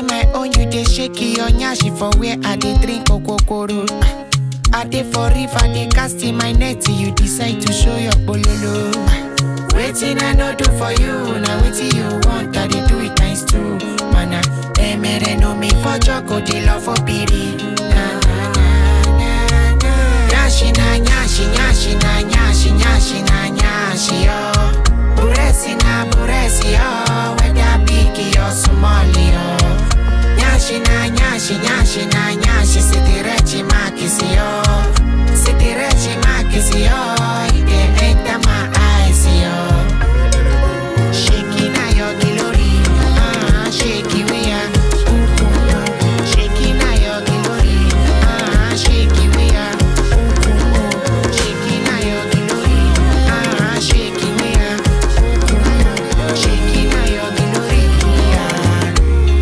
my own, you dey shake your nyashi for where I dey drink okokoro. I dey for river, dey cast in my net, you decide to show your bololo. Waiting I no do for you, now waiting you want, I dey do it times two. Mana, emere no me for joko, dey love for piri. Na na na na na. Nyashi na nyashi, nyashi na nyashi, nyashi na nyashi yo. Buresi na buresi yo, whether big or small yo. Nyashi na nyashi, nyashi na nyashi, sitirechi makisi yo. Sitirechi makisi yo, it dey enter my eyes yo. Shaking na your glory, ah, shaky we are. Shaking na your glory, ah, shaky we are. Shaking na your glory, ah, shaky we are. Shaking na your glory, ah.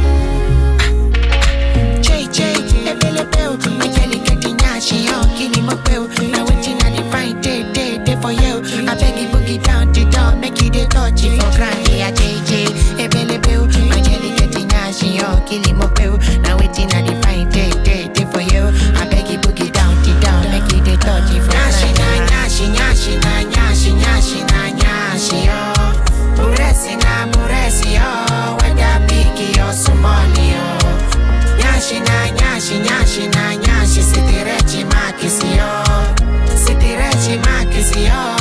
JJ, ebelebe o, my jelly getting nyashi yo, kini mo pe o. Na wetin I dey find day day day for you. I beg you boogie down the door, make you dey touch it for ground. Yeah, JJ, ebelebe o, my jelly getting nyashi yo, kini mo pe o. Na wetin I dey find day day day for you. I beg you boogie down the door, make you dey touch it for ground. Nyashi na nyashi, nyashi na nyashi, nyashi na nyashi yo. Buresi na buresi yo, whether big or small yo. Nyashi na nyashi, nyashi na nyashi, sitirechi makisi yo. Sitirechi makisi yo,